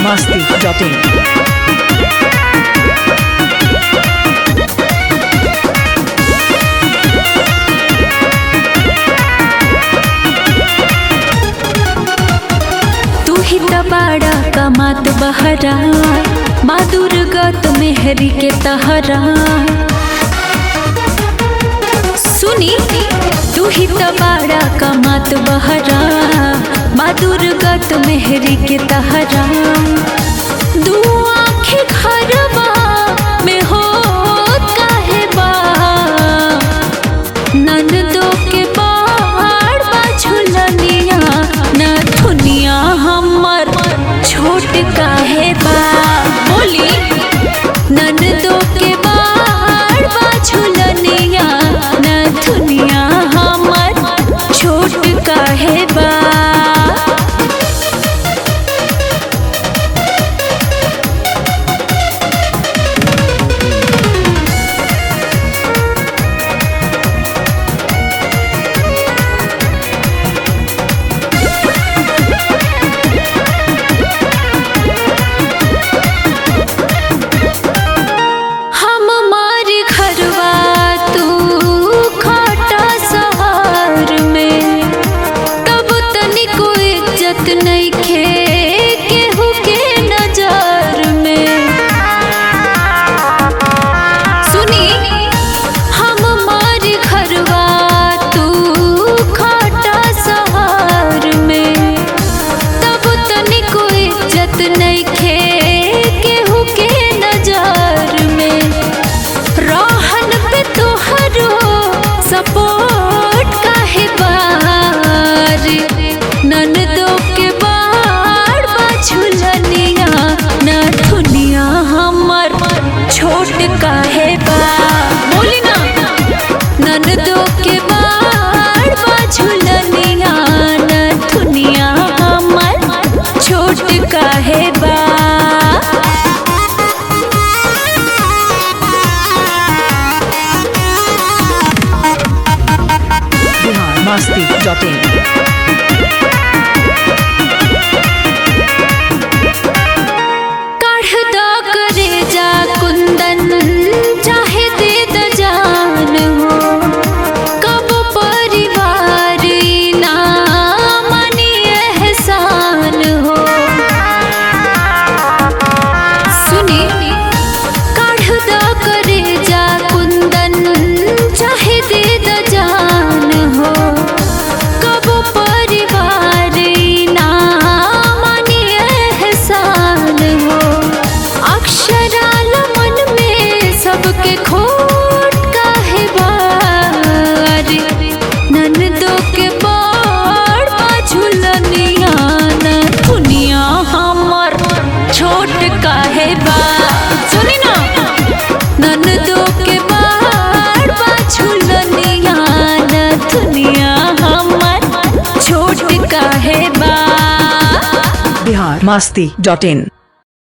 masti.in. तू ही तबाड़ा कमात बहरा माँ दुर्गत मेहरी के तहरा सुनी तू ही तबाड़ा कमात बहरा माँ दुर्गत मेहरी के तहरा दू आँखें घरवा में हो काहे बा नंदो के बाड़ बाझुलनिया न दुनिया हमर छोट काहे बा बोली नंदो के बाड़ बाझुलनिया न दुनिया हमर छोट काहे बा हम मारी घरवा तू खाटा सहार में तब तनिको इज्जत नहीं खे केहू के नजर में सुनी हम मारी घरवा तू खाटा सहार में तब तनिको इज्जत नहीं खे केहू के नजर में रोहन पे तोहरो सपोर्ट काहे बार ननदो के बाड़ बाछुलनिया न दुनिया हमर छोट काहे बा बोली ना ननदो के बाड़ बाछुलनिया न दुनिया हमर छोट काहे बा Bihar masti.in. काढ़ दा करे जा कुंदन चाहे दे द जान हो कब परिवार ना मनी एहसान हो सुनी काढ़ दा करे जा कुंदन चाहे दे द जान हो कब परिवार ना मानी एहसान हो अक्षराल मन में सबके खोट काहे बार ननदो के बाड़ पाछुलनिया न दुनिया हमर छोट काहे बा सुनी ना ननदो के बाड़ पाछुलनिया न दुनिया हमर छोट काहे बा Bihar masti.in.